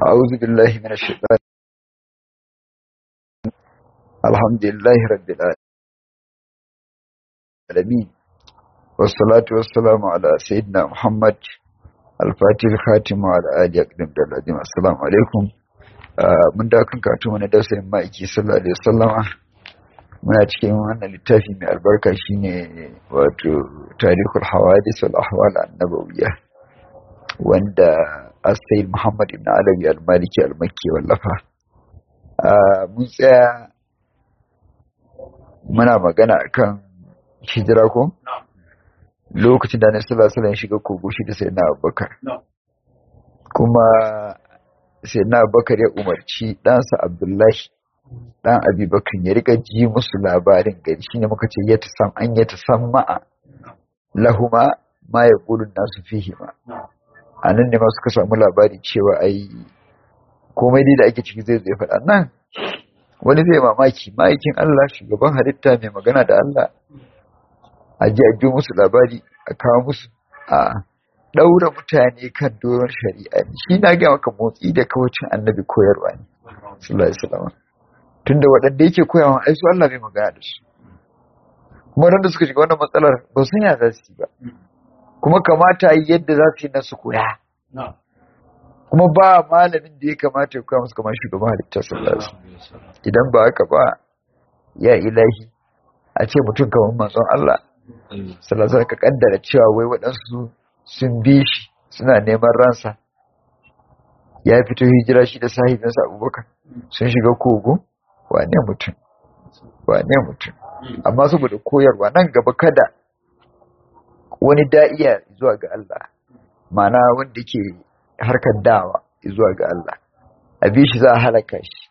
أعوذ بالله من الشيطان الحمد لله رب العالمين والصلاة والسلام على سيدنا محمد الفاتح الخاتم وعلى آله أقدم العظيم السلام عليكم mun da kan katu mana dausayin ma'aiki sallallahu alaihi wasallama muna cikin wannan littafi mai albarka shine wato tarihul hawadis wal ahwal annabawiyya wanda Asayid Muhammad ibn Alawi al-Maliki al-Makki wallafa mun tsaya muna magana akan hijira ko lokacin da Annabi sallallahu alaihi wasallam shiga kogo shi da Sayyidina Abubakar kuma Sayyidina Abubakar ya umarci ɗansa Abdullahi dan Abubakar ya rika ji musu labarin gari shine muka ce ya tasam an ya tasamma lahuma ma yaqulu nasu fihi ma a nan ne ma suka samu labari cewa ai komai dai da ake ciki zai zai faɗa nan wani zai mamaki ma'aikin Allah shugaban halitta mai magana da Allah a ji a musu labari a kawo musu a ɗaura mutane kan doron shari'a ne shi na gaya maka motsi da kawacin annabi koyarwa ne sallallahu alaihi wasallam tunda waɗanda yake koyawa ai su Allah bai magana da su kuma da suka shiga wannan matsalar ba sun ya za su yi ba kuma kamata yi yadda za su yi nasu koya kuma ba malamin da ya kamata ya koya musu kamar shugaban halittar sallallahu idan ba haka ba ya ilahi a ce mutum kamar manzon Allah sallallahu ka kaddara cewa wai waɗansu sun bi shi suna neman ransa ya fito hijira shi da sahibinsa abubakar sun shiga kogo wane mutum wane mutum amma saboda koyarwa nan gaba kada wani da'iya zuwa ga Allah mana wanda ke harkar dawa zuwa ga Allah abin shi za a halaka shi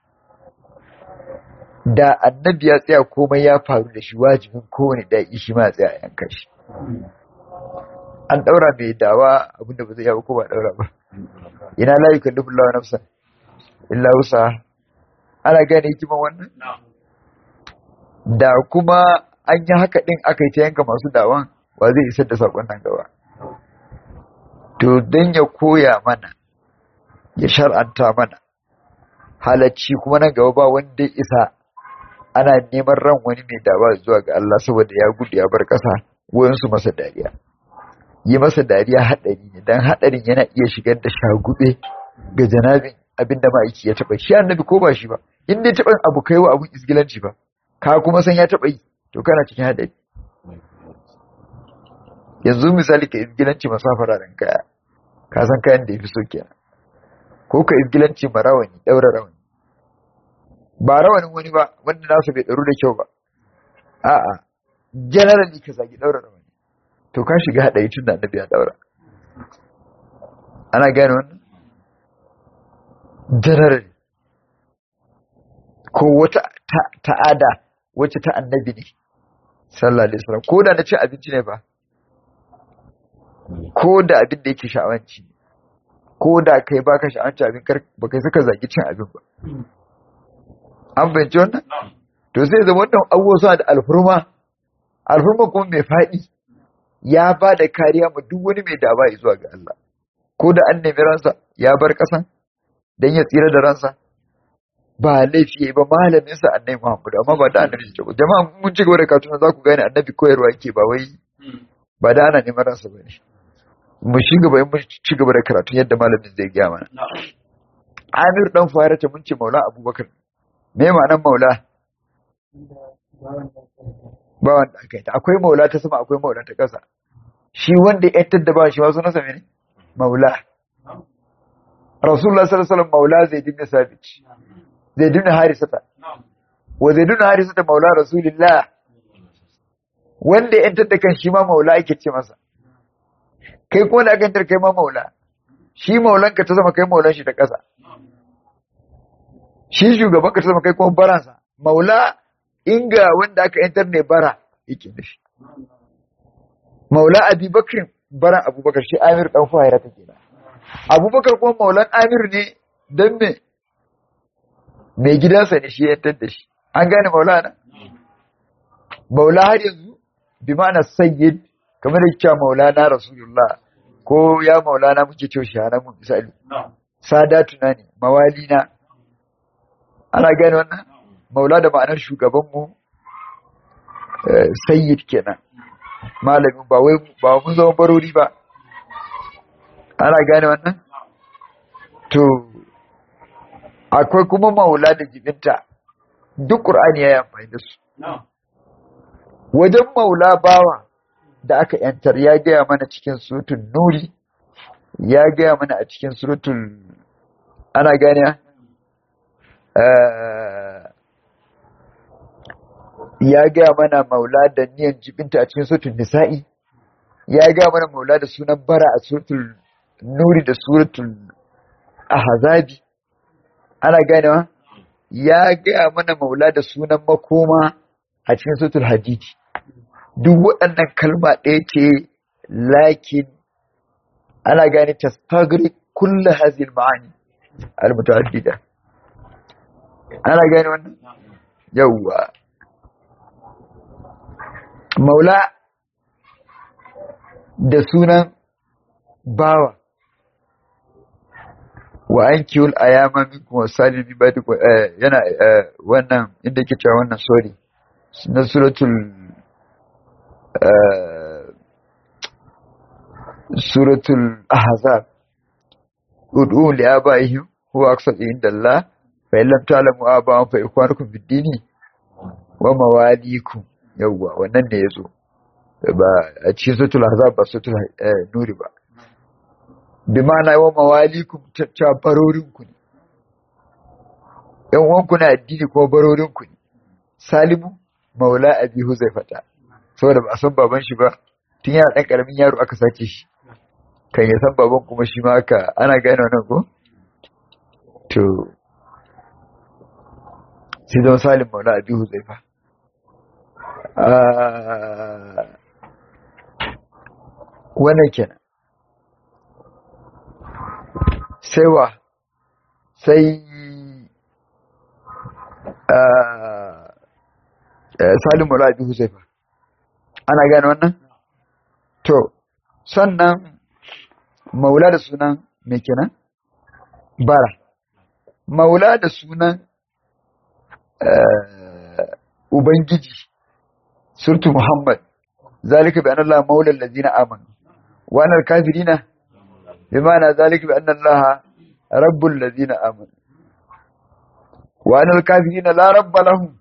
da annabi ya tsaya komai ya faru da shi wajibin kowane da'i shi ma tsaya yanka shi an daura mai dawa abinda ba zai yawo ko ba daura ba ina la yukallifu Allahu nafsan illa wusa ana gane hikiman wannan da kuma an yi haka din aka yi ta yanka masu dawan wa zai isar da saƙon nan gaba to don ya koya mana ya shar'anta mana halacci kuma nan gaba ba wanda isa ana neman ran wani mai dawa zuwa ga Allah saboda ya gudu ya bar ƙasa wayansu masa dariya yi masa dariya haɗari ne don haɗarin yana iya shigar da shagube ga janabin abinda ma'aiki ya taɓa shi annabi ko ba shi ba in dai taɓa abu kai wa abun isgilanci ba ka kuma san ya taɓa yi to kana cikin haɗari yanzu misali ka izgilanci masu fararen kaya ka san kayan da ya fi so kenan ko ka izgilanci ma rawani ɗaura rawani ba rawanin wani ba wanda nasu bai ɗaru da kyau ba a'a generally ka zagi ɗaura rawani to ka shiga haɗari tun da annabi ya ɗaura ana gane wannan generally ko wata ta'ada wacce ta annabi ne sallallahu alaihi wasallam ko da na ci abinci ne ba ko da abin da yake sha'awanci ko da kai baka sha'awanci abin kar ba kai saka zagi cin abin ba an fahimci wannan to sai zama wannan abubuwa suna da alfurma alfurma kuma mai faɗi ya ba da kariya ma duk wani mai daba zuwa ga Allah ko da an nemi ransa ya bar ƙasan dan ya tsira da ransa ba laifi yayi ba malamin sa annabi Muhammad amma ba da annabi ce jama'a mun ci gaba da katuna za ku gane annabi koyarwa yake ba wai ba da ana neman ransa bane mu shi gaba mu ci gaba da karatu yadda malamin zai gaya mana Amir dan Farata mun ce Maula Abubakar me ma'anar Maula ba wanda aka yi ta akwai Maula ta sama akwai Maula ta ƙasa shi wanda ya yantar da ba shi wasu nasa ne Maula Rasulullah sallallahu alaihi wasallam Maula Zaid ibn Sabit Zaid ibn Harisata wa Zaid ibn Harisata Maula Rasulullah wanda ya yantar da kan shi ma Maula ake ce masa kai kuma da aka yantar kai ma maula shi maulan ka ta zama kai maulan shi ta ƙasa shi shugaban ka ta zama kai kuma baransa maula inga wanda aka yantar ne bara yake da shi maula abubakar baran abubakar shi amir dan fahira ta kenan abubakar kuma maulan amir ne don me mai gidansa ne shi yantar da shi an gane maula na maula har yanzu bi ma'ana sayyid kamar da cewa maulana rasulullah ko ya maulana muke cewa shahara mu misali sadatuna ne mawalina ana gane wannan maula da ma'anar shugabanmu sayyid kenan malamin ba wai ba mun zama barori ba ana gane wannan to akwai kuma maula da jibinta duk qur'ani yayi amfani da su wajen maula bawa da aka yantar ya gaya mana cikin suratul nuri ya gaya mana a cikin suratul ana gane ya gaya mana maula da niyan jibinta a cikin suratul nisa'i ya gaya mana maula da sunan bara a suratul nuri da suratul ahzabi ana ganewa ya gaya mana maula da sunan makoma a cikin suratul hadidi duk waɗannan kalma ɗaya ce lakin ana gane tastagri kullu hazil ma'ani al-mutaaddida ana gane wannan yawwa maula da sunan bawa wa an kiwul a yama minkum wa salibi ba yana wannan inda ke cewa wannan sorry na suratul suratul ahzab ud'u li abaihim huwa aqsatu inda Allah fa in lam ta'lamu aba'an fa ikwanukum fid dini wa mawalikum yawwa wannan ne yazo ba a cikin suratul ahzab ba suratul nuri ba bi ma'ana wa mawalikum ta barorin ku ne yan uwanku na addini ko barorin ku ne salimu maula abi huzaifata saboda ba a san baban shi ba tun yana dan karamin yaro aka sace shi kan ya san baban kuma shi ma aka ana gane wannan ko to sai zama salim maula abi huzaifa wannan kenan sai wa sai salim maula abi huzaifa ana gane wannan to sannan maula da sunan me kenan bara maula da sunan ubangiji surtu muhammad zalika bi anna allaha maula allazina amanu wa anna al-kafirina bima'ana zalika bi anna allaha rabbul ladzina amanu wa anna al-kafirina la rabba lahum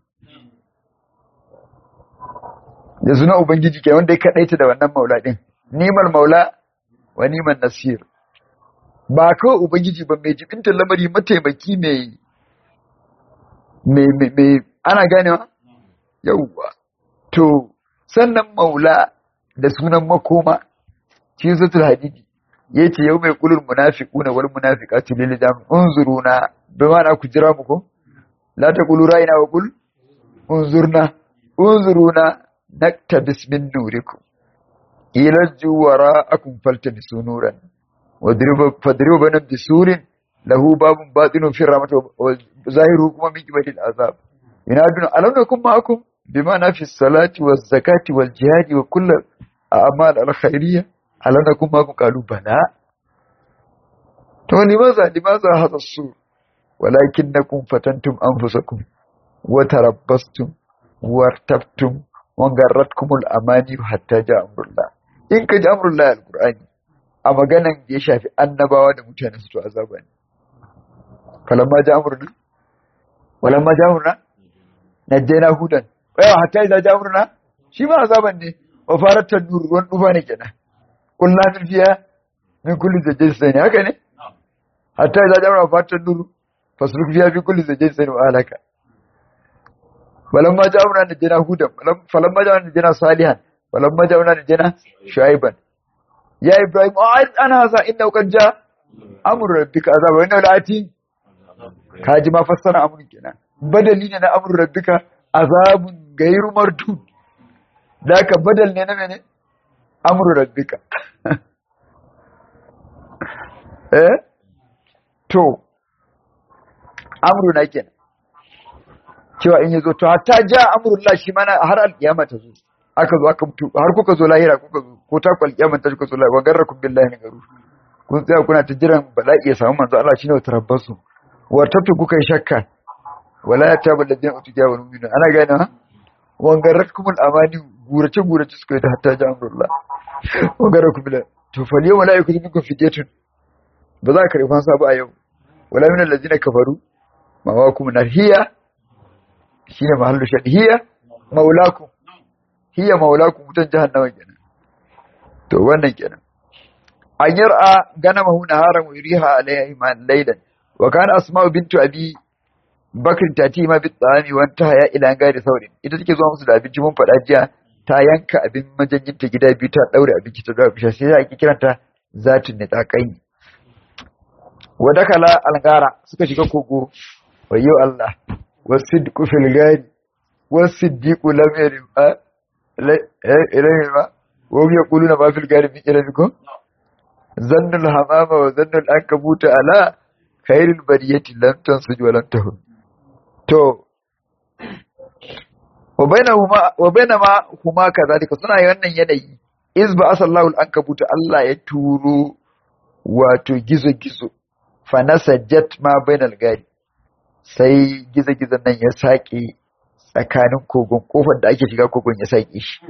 da sunan ubangiji ke wanda ya kadaita da wannan maula din nimal maula wa niman nasir ba kawai ubangiji ba mai jibinta lamari mataimaki mai mai ana ganewa yauwa to sannan maula da sunan makoma shi zutul hadidi ya ce yau mai kulul munafiquna wal munafiqatu lil jam unzuruna bi ma'ana ku jira mu ko la taqulu ra'ina wa qul unzurna unzuruna naktabis min nurikum ilajju wara'akum faltabisu nuran wadribu banan bisurin lahu babun batinun fi rahmati wa zahiru kuma min qibali azab ina dun alam nakum ma'akum bima na fi salati wa zakati wal jihadi wa kullu a'mal al khairiyya alam nakum ma'akum qalu bala to limaza limaza hadha sur walakinnakum fatantum anfusakum wa tarabbastum wartabtum wa garratkum al amani hatta ja'a amrullah in ka ji amrullah al qur'ani a maganan da ya shafi annabawa da mutane su to azaba ne falamma ja amruna walamma ja amruna najjayna hudan wa hatta idza ja amruna shi ma azaban ne wa farat tanur ruwan dufa ne kenan kullu min fiya min kulli zajjin sani haka ne hatta idza ja amruna farat tanur fasluk fiya fi kulli zajjin sani wa alaka falamma ja amruna najjayna hudan falamma ja amruna najjayna salihan falamma ja amruna najjayna shuaiban ya ibrahim ana hasa inda kan ja amur rabbika azaba wannan lati ka ji ma fassara amur kenan badali ne na amur rabbika azabun gairu mardud da ka badal ne na mene amur rabbika eh to amru na kenan cewa in yazo to hatta ja amrullah shi mana har alkiyama ta zo aka zo aka mutu har kuka zo lahira kuka zo ko ta kwal kiyama ta kuka zo lahira wa garrakum billahi garu kun tsaya kuna ta jiran bala'i ya samu manzo Allah shine wata rabbasu wartabtu kuka yi shakka wala ya tabu ladina utuja wa mu'minu ana gane ha wangarrakumul amani gurace gurace suka yi ta hatta ja amrullah wangarrakum bila to fal yawma la yakunu minkum fidyatun ba za ka karɓi fansa ba a yau wala min allazina kafaru ma wa kum nar hiya shine mahallu shad hiya maulakum hiya maulakum mutan jahannama kenan to wannan kenan an yar'a ganamahu naharan wa yuriha alayhi iman laylan wa kana asma'u bintu abi bakr tati ma bi tsami wa ta ya ila gari saurin ita take zuwa musu da abinci mun faɗa jiya ta yanka abin majanyin ta gida biyu ta daure abinci ta daure bisha sai ake kiranta zatun ne tsakai wa dakala algara suka shiga kogo wayyo Allah wasidqu fil gari wasiddiqu lam yarim a ilayhi ba wa hum yaquluna ma fil gari min ilmikum zannul hamama wa zannul ankabuta ala khairul bariyati lam tansuj wa lam tahun to wa bainahuma wa bainama huma kadhalika suna wannan yanayi iz ba asallahu al-ankabuta Allah ya turo wato gizo gizo fa nasajat ma bainal gari sai gizo gizon nan ya sake tsakanin kogon kofar da ake shiga kogon ya sake shi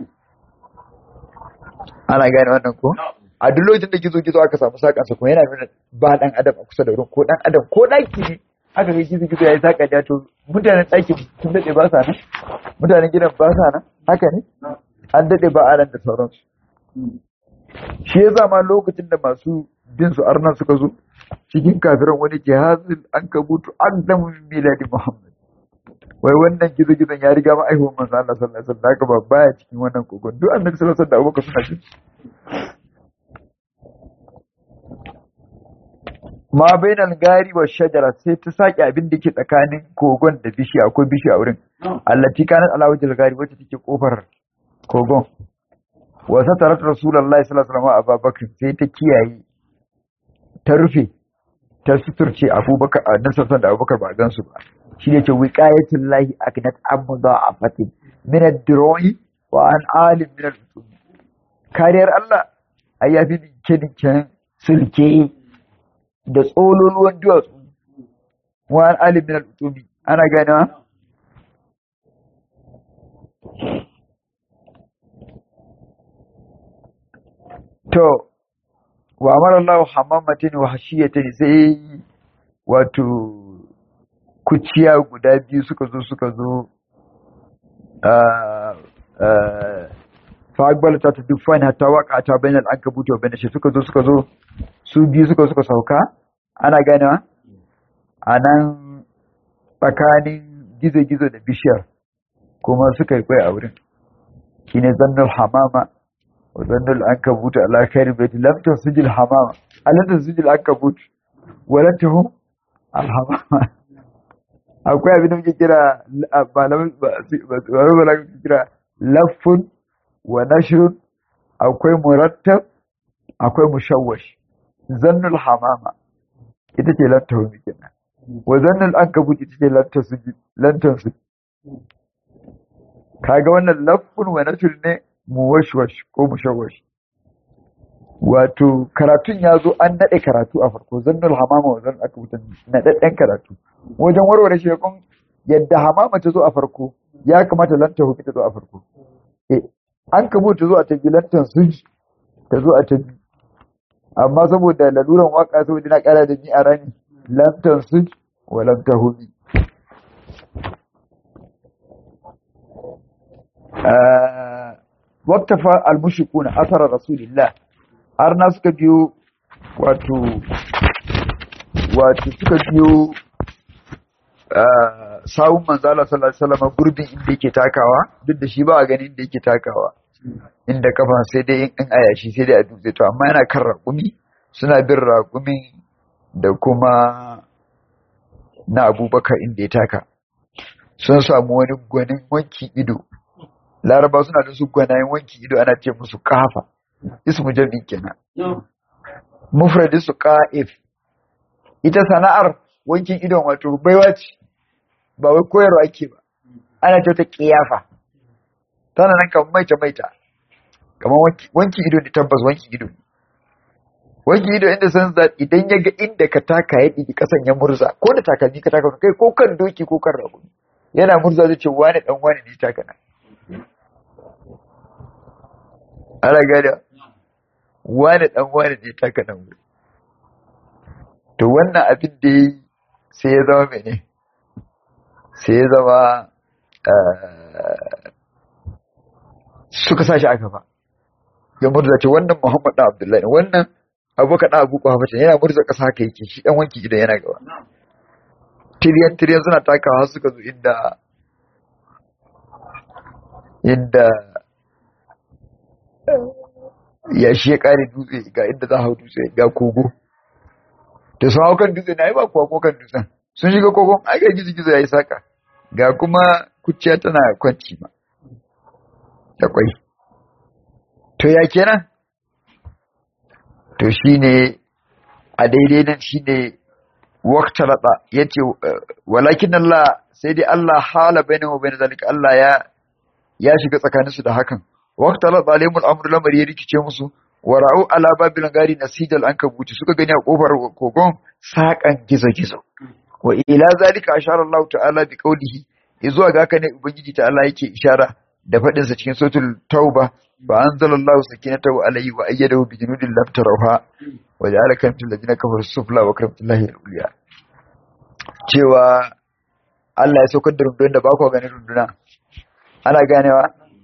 ana gane wannan ko a duk lokacin da gizo gizo aka samu sakansa kuma yana nuna ba dan adam a kusa da wurin ko dan adam ko daki ne aka ga gizo gizo yayi saka da to mutanen daki sun dade ba sa nan mutanen gidan ba sa nan haka ne an dade ba a nan da sauransu shi yasa ma lokacin da masu bin su arnan suka zo cikin kafiran wani jihazin an kabutu an damu miladi muhammad wai wannan gizo gizon ya riga ma aihuwar manzo Allah sallallahu alaihi wasallam haka ba baya cikin wannan kogon duk annabi sallallahu alaihi wasallam da abubakar suna cikin ma bainal gari wa shajara sai ta saki abin da ke tsakanin kogon da bishiya akwai bishiya a wurin allati kanat ala wajhil gari wacce take kofar kogon wa satarat rasulullahi sallallahu alaihi wasallam abubakar sai ta kiyaye ta rufe ta suturce abubakar a nan sassan da abubakar ba a gansu ba shi ne ce wiqayatul lahi aknat amda afatin min ad-diroi wa an alim min al kariyar Allah ai yafi dinke dinken sulke da tsololuwan duwatsu wa an alim min al ana gane to wa amara Allah hammamatin wa hashiyatin sai wato kuciya guda biyu suka zo suka zo fa akbal ta ta duk fani hatta waka ta bainal ankabut wa bainash suka zo suka zo su biyu suka suka sauka ana ganewa anan tsakanin gizo-gizo da bishiyar kuma suka yi kwai a wurin shine zannul hamama وظن العنكبوت على خير بيت لم تسجل الحمامة ألا تسجل العنكبوت ولا تهم الحمامة akwai abin da muke kira malamin ba kira laffun wa nashrun akwai murattab akwai mushawwash zannul hamama ita ce lan tahumi kenan wa zannul ankabut ita ce lan tasujud lan tansud kaga wannan laffun wa nashr ne muwashwash ko mushawwash wato karatun ya zo an naɗe karatu a farko zannul hamama wa zannul aka wutan naɗaɗɗen karatu wajen warware shekun yadda hamama ta zo a farko ya kamata lanta hufi ta zo a farko an kamo ta zo a tabi lantan suj ta zo a tabi amma saboda laluran waka saboda na ƙara da ni a rani lantan suj wa lanta hufi waktafa almushikuna asara rasulillah har na suka biyo wato wato suka biyo sawun manzala sallallahu alaihi wasallam gurbin inda yake takawa duk da shi ba a ganin inda yake takawa inda kafa sai dai in ayashi sai dai a dutse to amma yana kan raƙumi suna bin raƙumin da kuma na abubakar inda ya taka sun samu wani gwanin wanki ido laraba suna da su gwanayen wanki ido ana ce musu kafa ismu jami'in kenan mufradi su ka'if ita sana'ar wankin idon wato baiwa ce ba wai koyarwa ake ba ana ce ta kiyafa tana nan kamar maita maita kamar wanki ido ne tabbas wanki ido ne wanke ido inda san za idan ya ga inda ka taka ya ɗigi ƙasan ya murza ko da takalmi ka taka kai ko kan doki ko kan rago yana murza zai ce wani dan wani ne taka na ana gada wani dan wani ne taka nan wuri to wannan abin da yi sai ya zama mene sai ya zama suka sashi aka ba ya murza ce wannan muhammad ɗan abdullahi wannan abubakar ɗan abu kwafa yana murza ƙasa haka yake shi ɗan wanki idan yana gaba tiriyan tiriyan suna takawa suka zo inda inda ya shi ya kare dutse ga inda za hau dutse ga kogo da sun hau kan dutse na yi ba kuwa ko kan dutsen sun shiga kogon ai ga gizo gizo ya yi saka ga kuma kuciya tana kwanci ma da kwai to ya kenan to shine a daidai nan shine waqtalata yace walakin Allah sai dai Allah hala bainahu wa bain zalika Allah ya ya shiga tsakanin su da hakan waqtalata alimul amru lamari ya rikice musu wara'u ala babil gari nasidal ankabuti suka gani a kofar kogon sakan gizo gizo wa ila zalika ashara Allah ta'ala bi qawlihi izuwa ga haka ne ubangiji ta'ala yake ishara da fadin sa cikin suratul tauba fa anzalallahu sakinatahu alayhi wa ayyadahu bi junudin lam tarawha wa ja'ala kamtil ladina kafaru sufla wa karamtullahi al-uliya cewa Allah ya saukar da rundunar da ba ku ganin runduna ana ganewa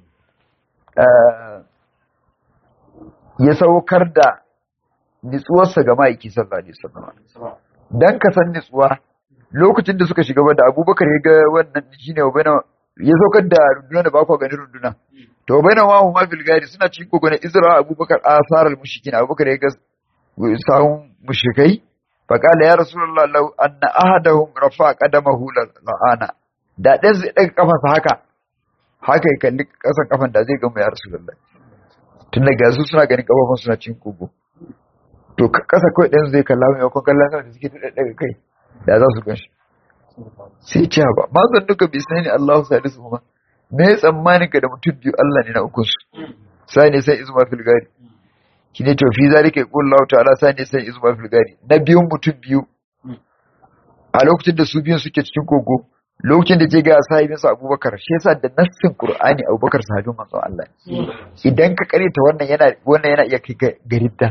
ya saukar da nitsuwarsa ga ma'aiki sallallahu alaihi wasallam dan ka san nitsuwa lokacin da suka shiga ba da Abubakar ya ga wannan shine wa ya saukar da runduna da ba ku ganin runduna to baina wa huma fil gari suna cikin kogonin Izra Abubakar asar al mushrikin Abubakar ya ga sahun mushrikai fa qala ya rasulullah law anna ahadahum rafa qadamahu la'ana da dan zai daga kafansa haka haka ya kalli kasan kafan da zai gama ya rasulullah tun da gasu suna ganin kafafun suna cikin kogo to kasa kawai ɗan zai kalla mai yakon kallon sama da suke daga kai da za su gan shi sai ce ba ma zan duka bai sani Allah salisu kuma me ya tsammanin ka da mutum biyu Allah ne na ukun su sai ne sai izuma fil gari shi ne to fi zalika yaqul Allah ta'ala sai ne sai izuma fil gari na biyun mutum biyu a lokacin da su biyun suke cikin kogo lokacin da je ga sahibin sa Abubakar shi yasa da nassin Qur'ani Abubakar sahabin manzon Allah idan ka karanta wannan yana wannan yana iya kai garidda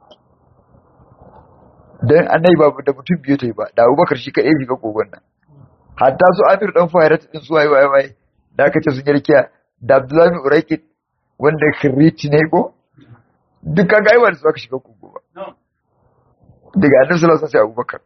dan annabi ba da mutum biyu ta yi ba da Abubakar shi kadai shiga kogon nan hatta su Amir dan Fahiratu din su waye waye waye da aka ce sun yi rikiya da Abdullahi Uraikid wanda kiriti ne ko duka ga aiwa da su aka shiga kogo ba daga annabi sallallahu alaihi wasallam Abubakar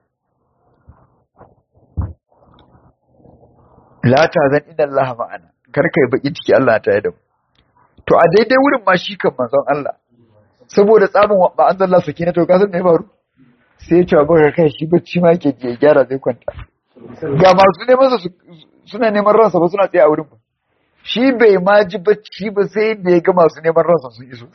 la ta zan inda Allah ma'ana kar kai baki ciki Allah ta da mu to a daidai wurin ma shi kan manzon Allah saboda tsamin ba an zalla sakina to ka san me faru sai ya ce ba kai shi bacci ma yake je gyara zai kwanta ga masu neman sa suna neman ransa ba suna tsaye a wurin ba shi bai ma ji bacci ba sai da ya ga masu neman ransa sun iso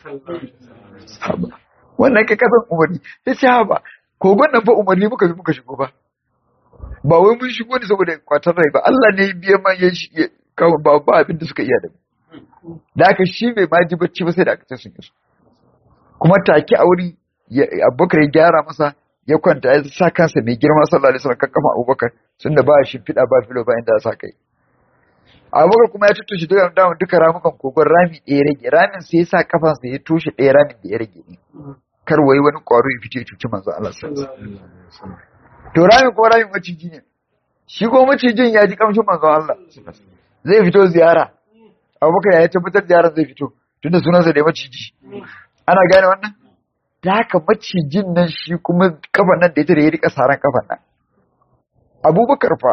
wannan ka kasan umarni ya ce ha ba kogon nan fa umarni muka bi muka shigo ba ba wai mun shigo ne saboda kwatar rai ba Allah ne biya ma ya kawo ba ba abin da suka iya da mu da aka shi bai ma ji bacci ba sai da aka ce sun iso kuma take a wuri Abubakar ya gyara masa ya kwanta ya sa kansa mai girma sallallahu alaihi wasallam kan kafa Abubakar sun da ba shi fida ba filo ba inda ya sa kai Abubakar kuma ya tuttushe duka damun duka ramukan kogon rami ɗaya rage ramin sai ya sa kafansa ya toshe ɗaya ramin da ya rage ne kar wai wani ƙwaro ya fito ya cuci manzo Allah sallallahu alaihi wasallam to ramin ko ramin maciji ne shi ko macijin ya ji kamshin manzon Allah zai fito ziyara abubakar ya tabbatar ziyarar zai fito tunda sunansa da maciji ana gane wannan da haka macijin nan shi kuma kafan nan da ita da ya rika saran kafan nan abubakar fa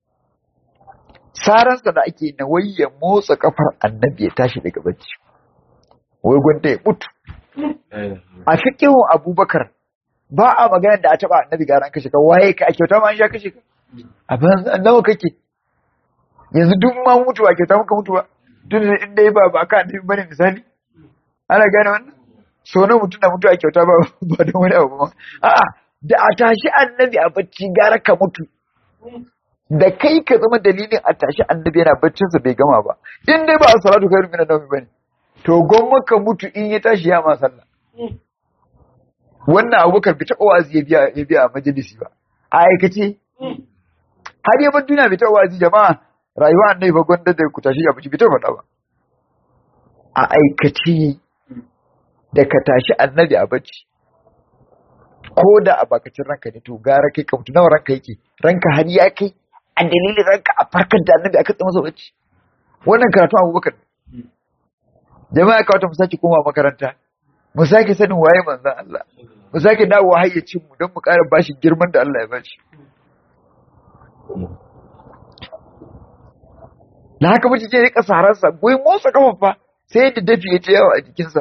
saransa da ake na wai ya motsa kafar annabi ya tashi daga bacci wai gwanda ya mutu a fiƙihun abubakar ba a magana da a taɓa annabi gara an kashe ka waye ka a kyauta ma an sha kashe ka a banza nawa kake yanzu duk ma mutu a kyauta muka mutu ba tun da inda ya ba ba ka annabi bane misali ana gane wannan so na mutum da mutu a kyauta ba ba da wani abu ma a'a da a tashi annabi a bacci gara ka mutu da kai ka zama dalilin a tashi annabi yana baccinsa bai gama ba in dai ba a salatu kai rumina naumi bane to gwamma ka mutu in ya tashi ya ma sallah wannan abubakar bai taɓa wazi ya biya ya biya a majalisi ba a aikace har yaban duniya bai taɓa wazi jama'a rayuwa annabi ba gwanda da ku tashi abinci bai taɓa faɗa ba a aikace da ka tashi annabi a bacci ko da a bakacin ranka ne to gara kai ka mutu nawa ranka yake ranka har ya kai a dalilin ranka a farkar da annabi aka tsama bacci wannan karatu abubakar jama'a ka wata mu sake koma makaranta mu sake sanin waye manzon Allah mu sake dawo hayyacin mu don mu ƙara bashi girman da Allah ya bashi da haka mutum ke rika sararsa goyi motsa kafafa sai da dafi ya ce yawa a jikinsa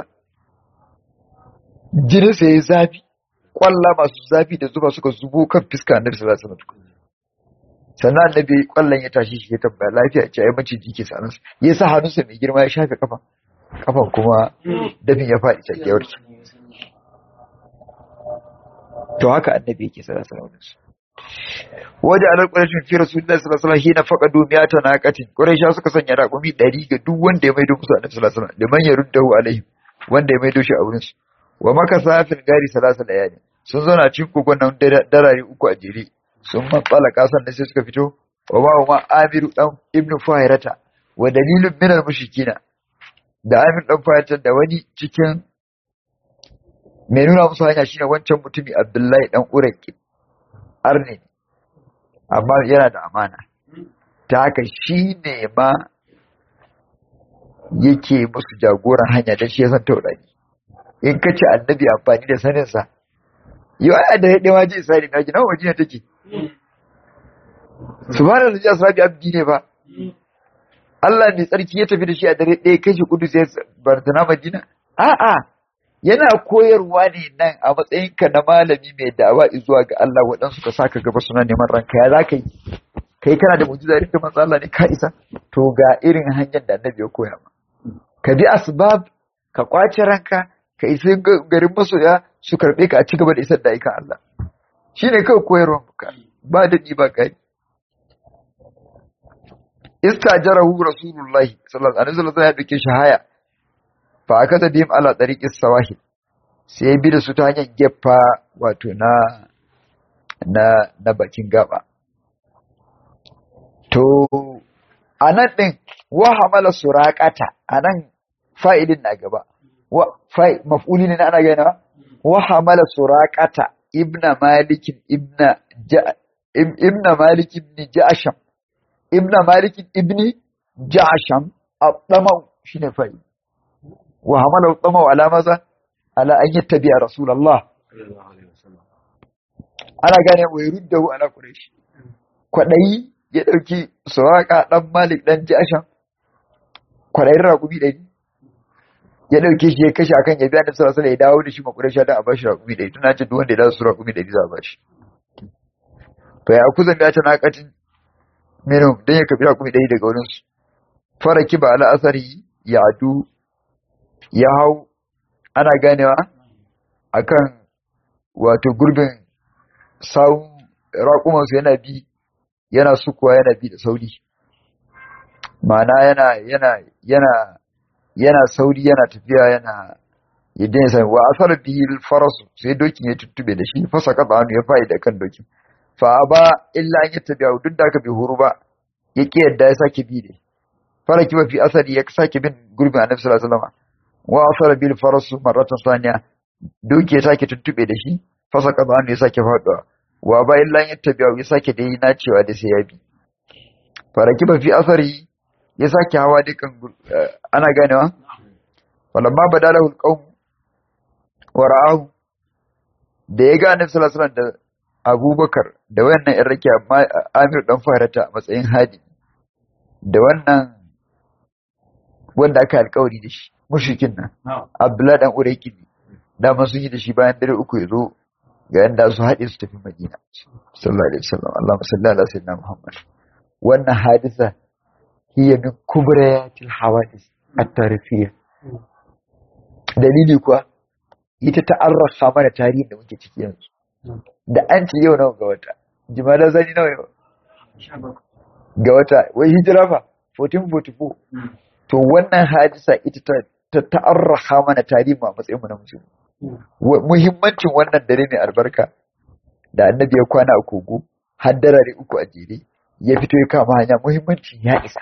jininsa ya yi zafi kwalla masu zafi da zuba suka zubo kan fiska annabi sallallahu alaihi wasallam sannan annabi kwallon ya tashi shi ya tambaya lafiya ce ai mace jiki sanan ya sa hannunsa mai girma ya shafe kafa kafan kuma dafin ya faɗi take warke to haka annabi yake sallallahu alaihi wasallam waje alar ƙwarashin fi rasulullahi sallallahu alaihi wasallam hina faqadu miyata naqatin quraisha suka sanya raƙumi 100 ga duk wanda ya maido musu annabi sallallahu alaihi wasallam liman yaruddahu alaihi wanda ya maido shi a wurin su wa maka safin gari salasa layali sun zauna cikin kogon nan darare uku a jere sun matsala kasan da sai suka fito wa ma ma amiru dan ibnu fahirata wa dalilun min al mushrikina da amir dan fahirata da wani cikin mai nuna musu hanya shine wancan mutumi abdullahi dan uraki arne amma yana da amana ta haka shi ne ma yake musu jagoran hanya da shi ya san taurari in ka ce annabi amfani da saninsa yi wa da haɗe ma ji isra'ili na gina wajen take su ba da zuciya sarabi abdi ne ba Allah mai tsarki ya tafi da shi a dare ɗaya kai shi kudu sai bartana madina a'a yana koyarwa ne nan a matsayinka na malami mai da'awa zuwa ga Allah waɗansu ka saka gaba suna neman ranka ya za ka yi kai kana da mujiza irin da manzo Allah ne ka isa to ga irin hanyar da annabi ya koya ma ka bi asbab ka kwace ranka ka isa garin masoya su karɓe ka a ci gaba da isar da aikan Allah shi ne kawai koyarwa muka ba daɗi ba kai istajarahu rasulullahi sallallahu alaihi wasallam ya dauke shi haya fa akata bihim ala tariqis sawahil sai bi da su ta hanyar gefa wato na na na bakin gaba to anan din wa hamala suraqata anan fa'ilin na gaba wa fa'i maf'uli ne ana gana wa hamala suraqata ibna malik ibna ibna malik ibn ja'sham ibna malik ibn ja'sham at-tama shine fa'i wa hamala at-tama ala maza ala an yattabi rasulullah ana gane wa yurdahu ala quraish kwadayi ya dauki suraqa dan malik dan ja'sham kwadayin rakubi ɗari ya dauke shi ya kashe akan ya biya da sallallahu alaihi ya dawo da shi makurashi da a bashi raƙumi ɗari tuna ce duk wanda ya dawo su raƙumi ɗari za a bashi to ya kuza ya ta naƙatin minu dan ya kafi raƙumi ɗari daga wurin su fara kiba ala asari ya adu ya hau ana ganewa akan wato gurbin sawun raƙuman su yana bi yana sukuwa yana bi da sauri ma'ana yana yana yana yana sauri yana tafiya yana yadda ya sami wa asar bihi farasu sai dokin ya tuttube da shi fasa kafa hannu ya fa'i da kan dokin fa ba illa an yattabi'a duk da aka bi huru ba ya ki yadda ya sake bi ne fara kiba fi asali ya sake bin gurbin annabi sallallahu alaihi wasallam wa asara bil farasu marratan saniya doki ya sake tuttube da shi fasa kafa hannu ya sake faduwa wa ba illa an yattabi'a ya sake dai na cewa da sai ya bi fara kiba fi asari ya sake hawa dukan ana ganewa falamma badalahu alqawm wa ra'ahu da ya ga annabi sallallahu alaihi wasallam da Abubakar da wannan ɗan rake Amir dan Farata a matsayin hadi da wannan wanda aka alƙawari da shi mushrikin nan Abdullah dan Urayki da man sun yi da shi bayan dare uku ya zo ga yanda su haɗe su tafi Madina sallallahu alaihi wasallam Allahumma salli ala sayyidina Muhammad wannan hadisa هي من كبريات الحوادث التاريخية dalili kuwa ita ta arrafa mana tarihin da muke ciki yanzu da an ce yau nawa ga wata jimala zani nawa yau ga wata wai hijira fa 1444 to wannan hadisa ita ta ta ta'arrafa mana tarihi a matsayin mu na musulmi muhimmancin wannan dare mai albarka da annabi ya kwana a kogo har darare uku a jere ya fito ya kama hanya muhimmancin ya isa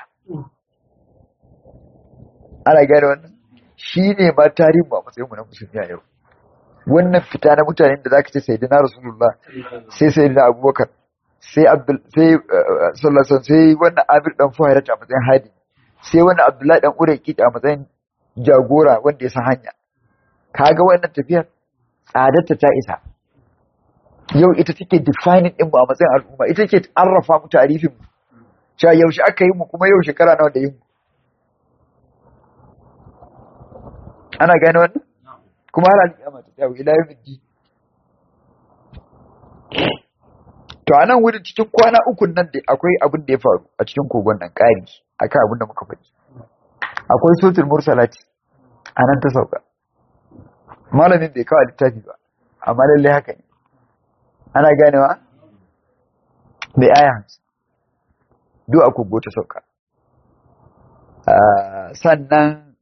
ana gane wannan shi ne ma tarihin ba matsayin mu na musulmi a yau wannan fita na mutanen da zaka ce sayyidina rasulullah sai sayyidina abubakar sai abdul sai sallallahu sai wannan amir dan fuhairat a matsayin hadi sai wannan abdullahi dan urayki a matsayin jagora wanda ya san hanya kaga wannan tafiyar tsadarta ta isa yau ita take defining din mu a matsayin al'umma ita take arrafa mu tarifin mu cewa yaushe aka yi mu kuma yau shekara nawa da yin mu ana gane wannan kuma har alƙiyama ta tsawo ila yawmin din to a nan wurin cikin kwana uku nan da akwai abin da ya faru a cikin kogon nan ƙari akan abin da muka faɗi akwai sotul mursalati a nan ta sauka malamin bai kawo littafi ba amma lallai haka ne ana ganewa mai aya hamsin duk a kogo ta sauka sannan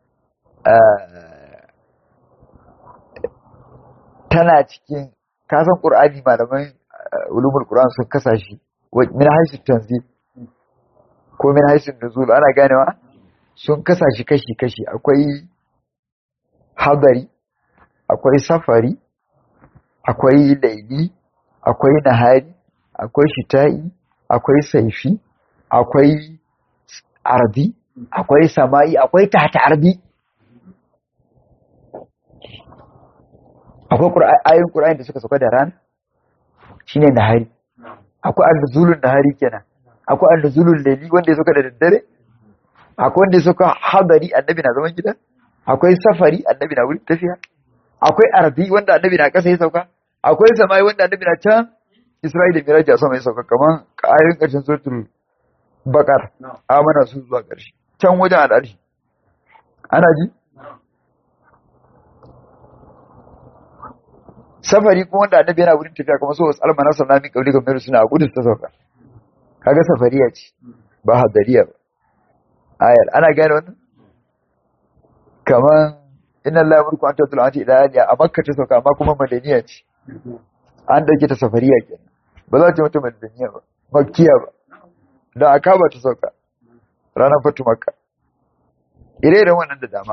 tana cikin kasan ƙur'ani malaman ulumul qur'an sun kasa shi min haisu tanzil ko min haisu nuzul ana ganewa sun kasa shi kashi kashi akwai hadari akwai safari akwai laili akwai nahari akwai shita'i akwai saifi akwai ardi akwai sama'i akwai tata ardi akwai ayoyin qur'ani da suka sauka da rana shine nahari akwai al-nuzulun nahari kenan akwai al-nuzulun layli wanda ya sauka da daddare akwai wanda ya sauka hadari annabi na zaman gida akwai safari annabi na wurin tafiya akwai ardi wanda annabi na kasa ya sauka akwai samai wanda annabi na can Isra'ila da Miraji a sama ya sauka kaman ayoyin ƙarshen suratul Baqar amana su zuwa ƙarshe can wajen al'arshi ana ji safari kuma wanda annabi yana wurin tafiya kuma so wasu almana sallallahu alaihi wa sallam suna gudu ta sauka kaga safariya ce ba hadariya ba ayar ana gane wannan kaman inna lillahi wa inna ilaihi raji'un ila aliya a makka ta sauka amma kuma madaniya ce an dauke ta safariya kenan ba za ta mata madaniya ba makkiya ba da aka ba ta sauka ranar fatu makka ire-iren wannan da dama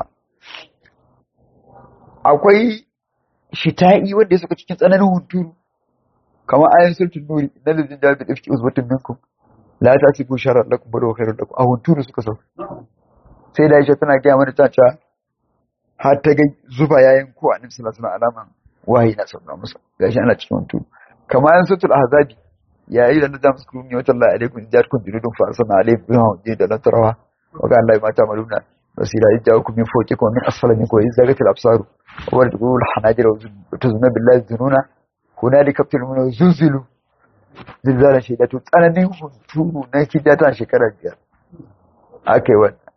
akwai shita'i wanda ya suka cikin tsananin hunturu kamar ayin sultun nuri na lalzin jami'in da ifki uzbatun minkum la ta ci bushara lakum bada khairun lakum a hunturu suka sauka sai da Aisha tana gaya mana ta cewa har ta ga zuba yayin ko annabi sallallahu alaihi wasallam alaman wahayi na sauka masa gashi ana cikin hunturu kamar ayin sultul ahzabi ya yi da nazam sukuni wa tallahi alaikum jatkum junudun fa arsalna alaikum biha da latarawa wa ga Allah ma ta maluna basira idda min fawqikum min asfala minkum wa izagatil absaru وتقول الحناجر وتزن بالله الذنون هنالك ابتلوا زلزلوا زلزالا شديدا tsananin hunturu na kidata shekarar biyar aka yi wannan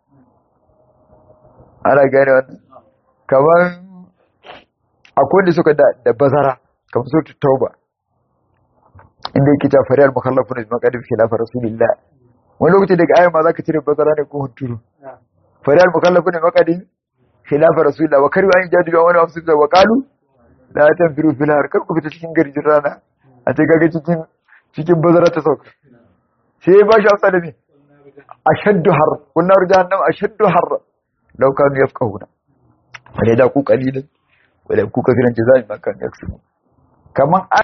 ana gane wannan kamar akwai da suka da bazara kamar su tauba inda yake ta fariyar mukallafun da maqadim khilafa rasulillah wani lokaci daga ayyama ma zaka cire bazara ne ko hunturu fariyar mukallafun da maqadim khilafa rasulullah wa karu an jadu wani wasu da waqalu la tanfiru fil har kar ku fita cikin garjin rana a ce kaga cikin cikin bazara ta sauka sai ba shi amsa da me ashaddu har kunna jahannam ashaddu har law kanu yafqahuna wala da ku qalilan wala ku kafiran jazai ma kan yaksu kaman